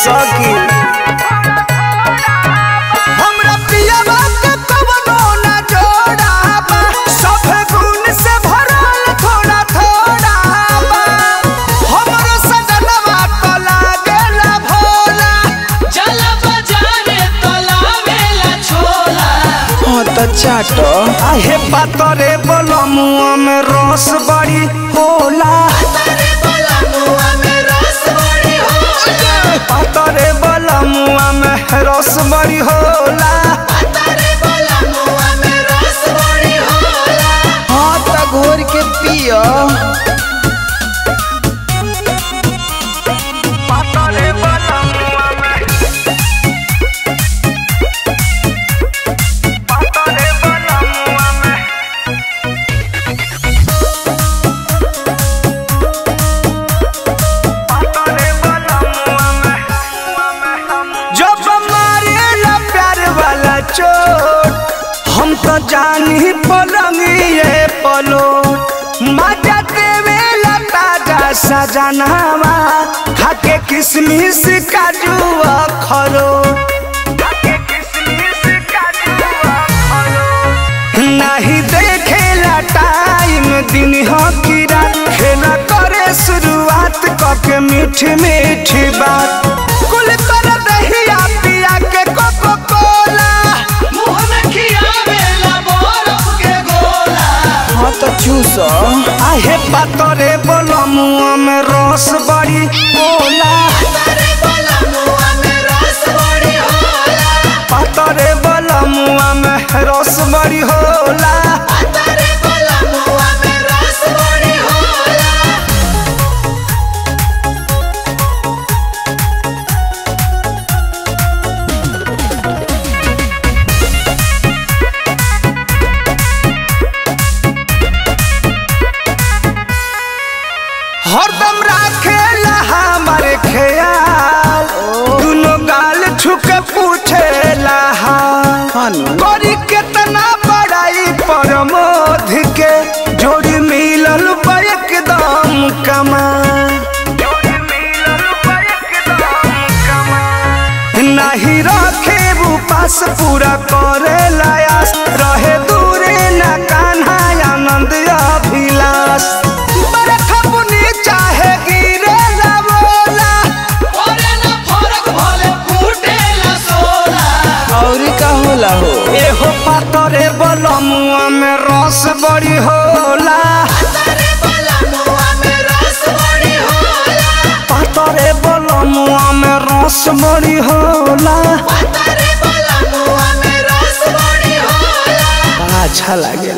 सकी हमरा पियावा के कवनो ना जोड़ाबा सब गुण से भरल थोड़ा थोड़ा बा हमरो सजनवा तो लागेला भोला चला बाजारे तलावेला छोला हाँ तो चाटो आहे पातरे बलमुआ में रस बड़ी होला तारे बोला मुआ में रस बड़ी होला पातरे बलमुआ में रस बड़ी होला तारे बोला मुआ में रस बड़ी होला हाँ तो घोर के पियो पातरे बलमुआ में पातरे बलमुआ में जब मारेला प्यार वाला चोट हम तो जानी पलंगिए पलो मजा देवेला ताजा सजनावा खाके किसमिस काजू खरो नहीं देखेला टाइम दिन हो कीरा खेला करे शुरुआत कके मीठी मीठी बात कुल कर दहिया पिया के कोको कोला मुंह में खियावेला बरफ के गोला हाँ तो चूस आहे पातरे बलमुआ में रस बड़ी होला तारे बोला मुआ में रस बड़ी होला पातरे बलमुआ में रस बड़ी होला तारे बोला मुआ में रस बड़ी होला हरदम राखेला हमारे ख्याल दुनो गाल छुके पूछेला हाल करी केतना बड़ाई परमोध के जोड़ी मिलल बा एकदम कमाल नहीं रखे वो पास पूरा करे लायास रहे दूरे ना कान्हा आनंद अभिलाष बरखा बुनी चाहे गिरे ना बोला ओरे ना फरक भले फूटेला सोला और का होला हो एहो पातरे बलमुआ में रस बड़ी होला तारे बोला मुआ में रस बड़ी होला पातरे बलमुआ में रस बड़ी होला तारे बोला मुआ में रस बड़ी होला बड़ा अच्छा लगे